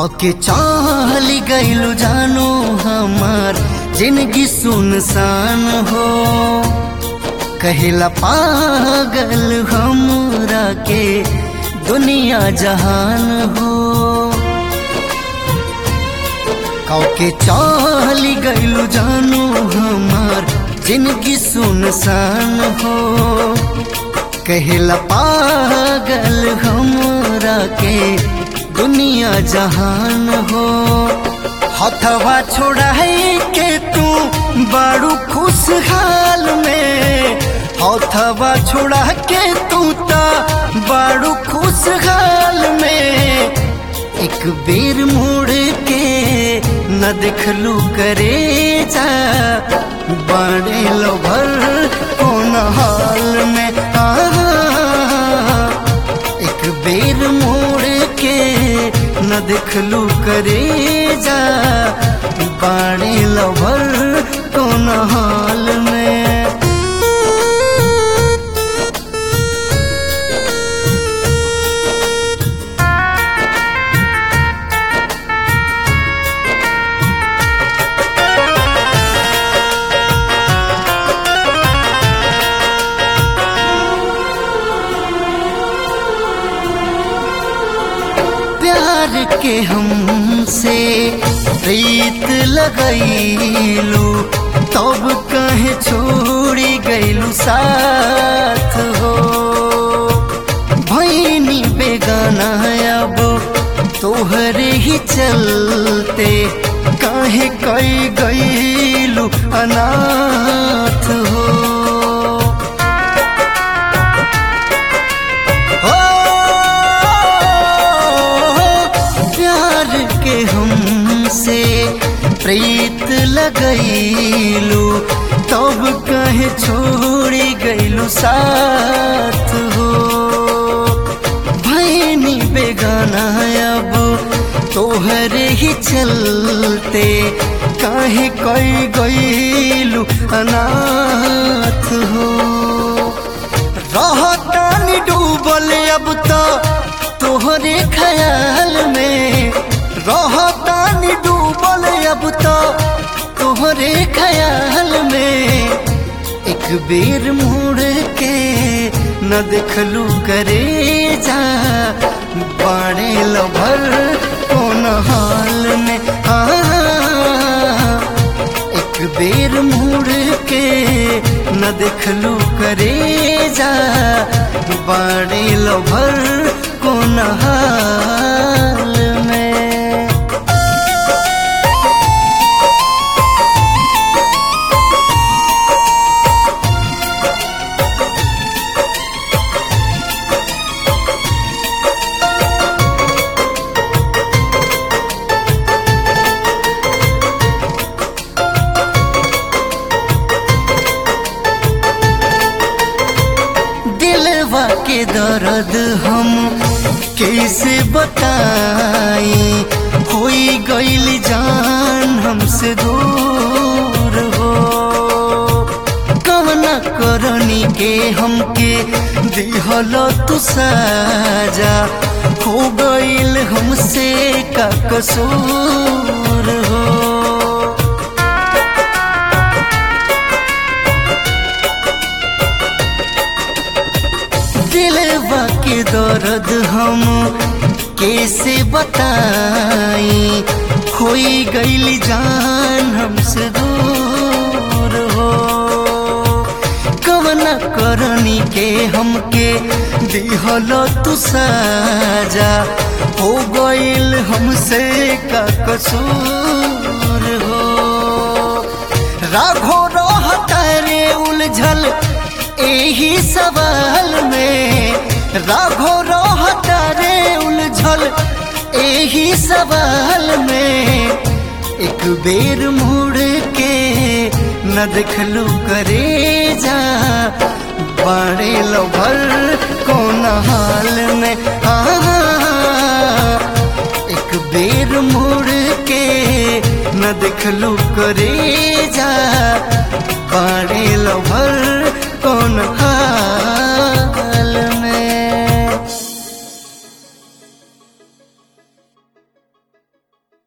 कके चल गइलू जानो हमार जिंदगी सुनसान हो कहिला पागल हमरा के दुनिया जहान हो कके चल गइलू जानो हमार जिंदगी सुनसान हो कहिला पागल हमरा के दुनिया जहान हो हथवा छोड़ाई के तू बड़ू खुशहाल में हथवा छोड़ा के तू ता बड़ू खुशहाल में एक बेर मुड़ के न देखलू करे जा बड़े लो भर कौन हाल में आ, एक बेर मोड़ के न देखलू करे जा बाड़े लभर कौन हाल में प्यार के हमसे प्रीत लगैलू तब कहे छोड़ी गैलू साथ हो भैनी बेगाना अब तोहरे ही चलते काहे कई गैलू अनाथ हो प्यार के हमसे प्रीत लगैलू तब कहे छोड़ी गैलू साथ हो भैनी बेगाना अब तोहरे ही चलते काहे कई गैलू अनाथ हो रहतानी डूबल अब तो तोहरे ख्याल में रहतानी डूबल अब तो तोहरे ख्याल में एक बेर मुड़ के न देखलू करे जा बाड़े लभर कौन हाल में आ, एक बेर मुड़ के न देखलू करे जा बाड़े लभर कौन हाल में दिलवा के दर्द हम कैसे बताई होई गईल जान हमसे दूर हो कवना करनी के हमके दिहल तू साजा हो गईल हमसे का कसूर हो दिलवा के दर्द हम कैसे बताई खोई गईल जान हमसे दूर हो कवना करनी के हमके दिहल तू साजा हो गईल हमसे का कसूर हो राघो रहता रे उलझल एही सवाल में राघो रहता रे उलझल एही सवाल में एक बेर मुड़ के न देखलू करे जा बाड़े लो भर कौन हाल में आ, एक बेर मुड़ के न देखलू करे जा बाड़े लो भर कौन हाल